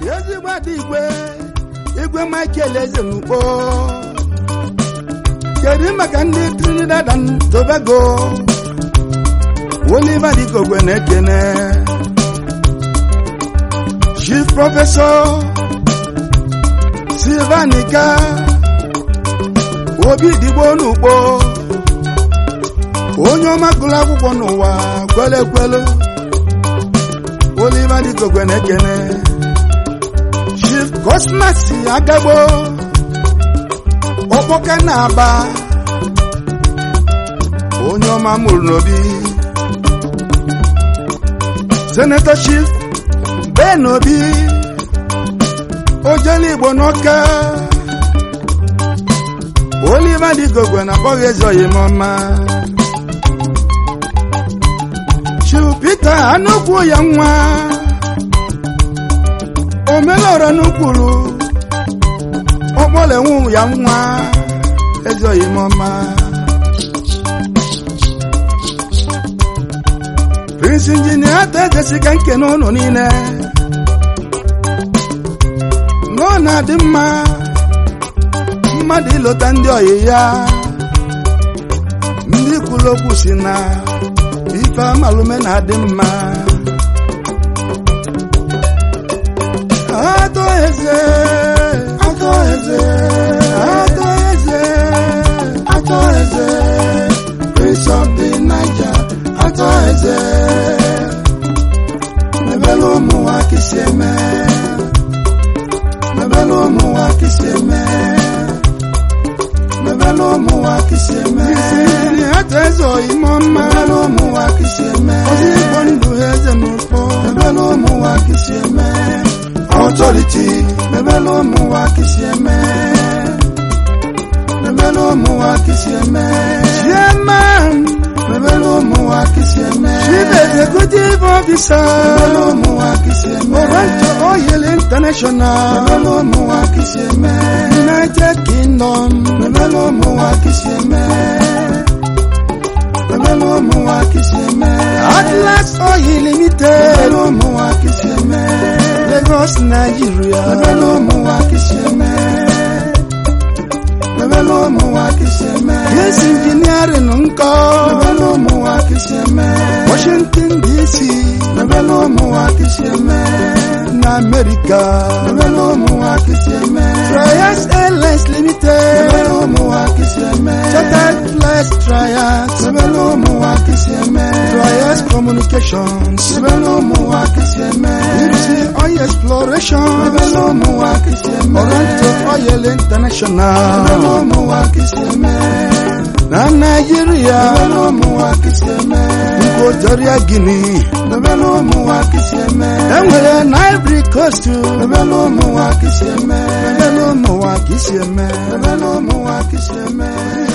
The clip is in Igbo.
ezigbo ada igwe igwe michael eze n'ugbo kedu maka ndị trinidad and tobago oliver dikogwe na-ekene chief prọfesọ silvanika obi digbo n'ugbo onye ọma gụrụ akwụkwọ n'ụwa kwele kwele oliver dikogwe na-ekene chief cosmas agagbo ọkpọka na-aba onye ọma mụrụ n'obi senator chief ben obi ojele igbo n'ọka oliver digogwe na akpọghị ezoghị m ọma chief peter anụkwu ya nwa omelọrọ n'ukwuru ọkpọlenwu ya nwa ezoghị m ọma prince injinia ata egesi ka nke n'ụlọ niile n'ọ na-adị mma mmadụ ịlọta ndị ọyị ya ndị kwuru okwu si na ife amalume na-adị mma atọ eze atọ eze atọ eze atọ eze prince of the niger atọ eze mebele ụmụnwa kisi eme mebele ụmụnwa kisi eme mebele ụmụnwa kisi eme isi atọ eze oyimo mma mebele ụmụnwa kisi eme ozi igbo ndụ ha eze n'ụkpọ mebele ụmụnwa kisi eme authority mebele ụmụnwa kisi eme mebele ụmụnwa kisi eme chairman mebele ụmụnwa kisi eme chief executive officer mebele ụmụnwa kisi eme obanto oil international mebele ụmụnwa kisi eme united kingdom mebele ụmụnwa kisi eme mebele ụmụnwa kisi eme atlas oil limited mebele ụmụnwa kisi eme lagos nigeria mebele ụmụnwa kisi eme mebele ụmụnwa kisi eme yes engineering nkọ mebele ụmụnwa kisi eme washington dc mebele ụmụnwa kisi eme na america mebele ụmụnwa kisi eme trias airlines limited mebele ụmụnwa kisi eme chartered flights trias mebele ụmụnwa kisi eme trias communications mebele ụmụnwa kisi eme Ipsy oil exploration mebele ụmụnwa kisi eme oranto oil international mebele ụmụnwa kisi eme na naijiria mebele ụmụnwa kisi eme nkotoria guinea mebele ụmụnwa kisi eme enwere na ivory coast mebele ụmụnwa kisi eme mebele ụmụnwa kisi eme mebele ụmụnwa kisi eme